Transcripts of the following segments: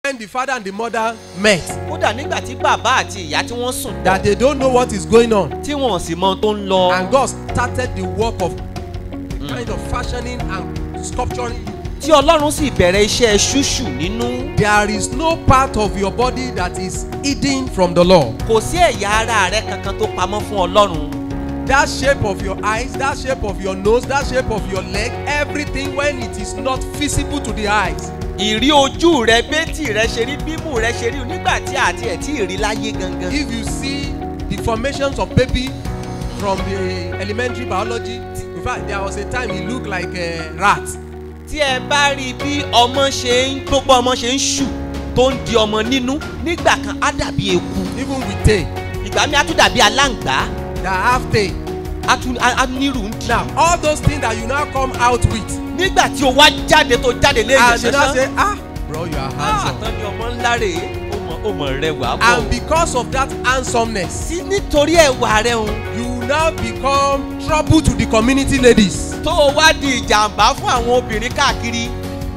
when the father and the mother met kódà nígbà tí bàbá àti ìyá tí wọ́n sùn that they don't know what is going on tí wọ́n sì mọ ohun tó ń lọ and God started the work of kind of fashioning and sculpturing you. tí ọlọ́run sì bẹ̀rẹ̀ iṣẹ́ ṣúṣù nínú There is no part of your body that is hidden from the Lord. kò sí ẹ̀yà ara rẹ kankan tó pamọ́ fún ọlọ́run That shape of your eyes, that shape of your nose, that shape of your leg, everything when it is not visible to the eyes. ìrí ojú rẹ bétì rẹ ṣe rí bímú rẹ ṣe rí nígbà tí àti ẹ̀ tí ì rí láyé gangan If you see the formations of baby from the elementary biology, in fact, there was a time he looked like a rat. tí ẹ bá rí bí ọmọ ṣe ń gbogbo ọmọ ṣe ń ṣù tó ń di ọmọ nínú nígbà kan á dàbí eku Even with tail, ìgbà mi á tún dàbí aláǹgbá that have tail. á tún á á nírú ń dì Now, all those things that you now come out with, nígbà tí o wá jáde tó jáde léyìn and they now say, ṣẹṣẹ ah, bro, you are handsome. àtọ́ ni ọmọ ńlá rè é ó mọ ó mọ rẹwà bọ̀ And because of that handsomeness, sí nítorí ẹwà rẹ òun you now become trouble to the community ladies. tó o wá di ìjàmbá fún àwọn obìnrin káàkiri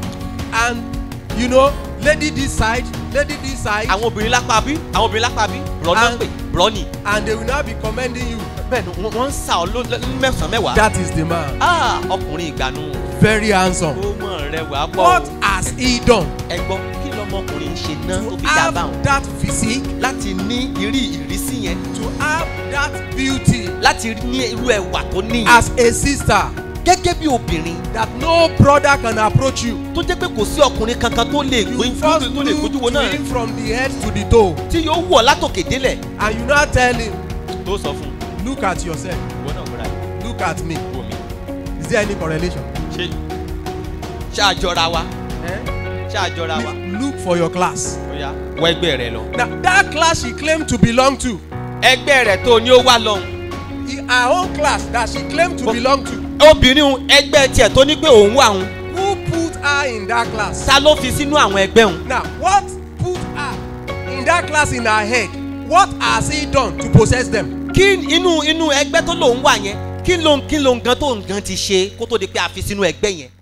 And you know, lady this side, lady this side, àwọn obìnrin lápá bí àwọn obìnrin lápá bí brọ náà And- pè brọ ni and they will now be commending you. bẹ́ẹ̀ ni wọ́n- wọ́n ń sa ọ ló ló- mẹ́sàn-án mẹ́wàá That is the man. Ah, ọkùnrin ìgbàanu Very handsome. ó mọ̀ rẹwà pọ̀ What has he done ẹ gbọ́ kí lọmọkùnrin ṣe náà tó to fi dá have báwọn that physique, láti ní ìrí ìrísí yẹn to have that beauty láti ní irú ẹwà tó níyẹn as a sister gẹ́gẹ́ bí obìnrin that no brother can approach you? tó jẹ́ pé kò sí ọkùnrin kankan tó lè You gbóyún first tó lè gbójú wo look náà to him from the head to the toe, tí yóò wọ̀ látòkè délẹ̀ and you now tell him, tó sọ fún un look at yourself, ìwọ náà múra look at me. wò mí Is there any correlation? ṣé ṣáàjọra wa Eh? ṣáàjọra wa Look for your class. ó yá wọ ẹgbẹ́ rẹ lọ. Now, that class she claimed to belong to, ẹgbẹ́ rẹ̀ tó ní ó wá lọ́hùn. i- her own class that she claimed to But- belong to, obìnrin un, ẹgbẹ́ tiẹ̀ tó ní pé òun wà òun who put her in that class? ta ló fi sínú àwọn ẹgbẹ́ òun. Now, what put her in that class in her head? What has he done to possess them? kí inú inú ẹgbẹ́ tó lòun wà yẹn kí ló ń kí ló ń gan tó ń gan ti ṣe kó tó di pé a fi sínú ẹgbẹ́ yẹn.